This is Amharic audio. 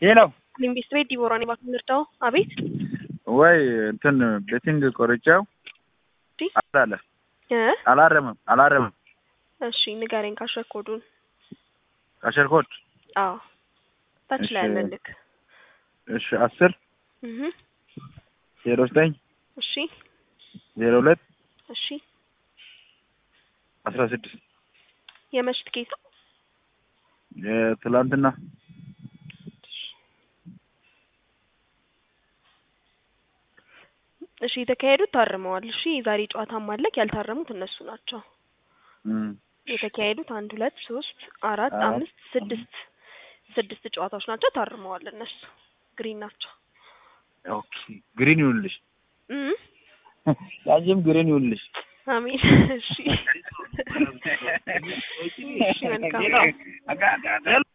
ይህ ነው ሊምቢስት ቤት ዲቦራን የባክ ምርጫው አቤት ወይ እንትን ቤቲንግ ቆርጫው ዲ አላለ እ አላረምም አላረምም እሺ ንገረኝ ካሸኮዱን ካሸርኮድ አዎ ታች ላይ እሺ። ያለልክ እሺ አስር እህ ዜሮ ዘጠኝ እሺ ዜሮ ሁለት እሺ አስራ ስድስት የመች ትኬት ነው የትላንትና እሺ የተካሄዱት ታርመዋል እሺ የዛሬ ጨዋታም አለክ ያልታረሙት እነሱ ናቸው እም፣ የተካሄዱት አንድ ሁለት ሶስት አራት አራት፣ አምስት ስድስት ስድስት ጨዋታዎች ናቸው ታርመዋል እነሱ ግሪን ናቸው ኦኬ ግሪን ይሁንልሽ እም ያንቺም ግሪን ይሁንልሽ አሜን እሺ እሺ መልካም